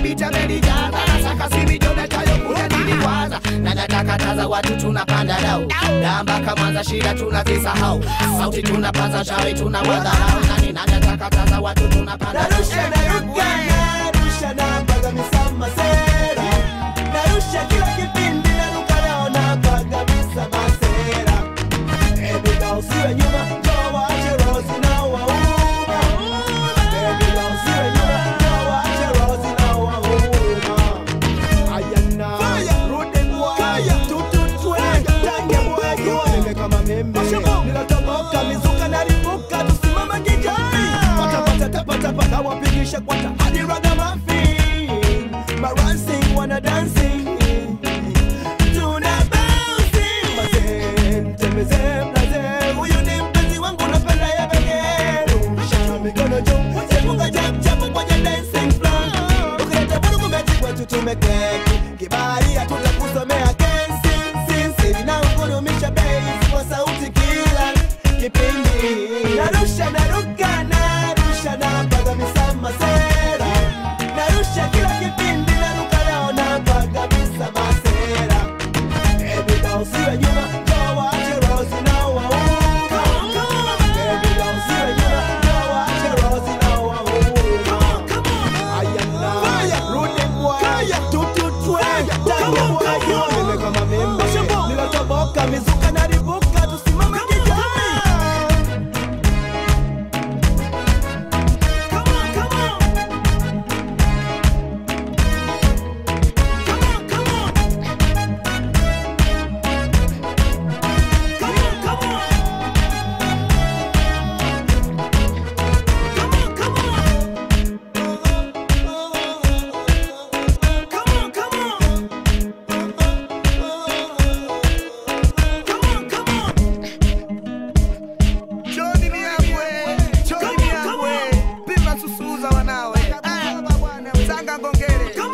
kibiti amenijaza nasaka simijometayo kuja niliwaza na natakataza watu tunapanda dau dambaka mwanza shida tunazisahau sauti tunapaza shawi tuna wadharau nani nanatakataza watu tunapanda dau narusha naruka narusha napaga misama sera narusha kila kipindi naruka naona paga misama sera ebiga usiwe nyuma njoo waache rosi na wauma ebiga usiwe nyuma njoo waache rosi na wauma ayana rudi mwaya tututwe tange mwaya mimi kama mimi nilatoboka mizuka nalipuka tusimama kijani patapata tapatapa na wapigisha kwata hadi ragamuffin marancing wana dancing tuna bouncing mazee tembeze mlaze huyu ni mpenzi wangu napenda ya begeru shika mikono juu sepunga jab jab kwenye dancing floor ukileta vurugu mechi kwetu tumekeki kibali hatutakusomea kesi sisi na ukurumisha bass kwa sauti kila kipindi narusha naruka narusha napaga misama sera narusha kila kipindi naruka naona paga misama sera ebiga usiwe nyuma njoo waache rosi na wauma ebiga usiwe nyuma njoo waache rosi na wauma ayana rudi mwaya tututwe tange mwaya mimi kama mimi nilatoboka mizuka nalivuka tusimame kijani Come on, come on. Come on, come on. Come on, come on. Come on, come on. Come on, come on. Come on, come on. Joni Miambwe, Joni Miambwe, Pima Susuza wanawe, Ah, Sanga Ngongere,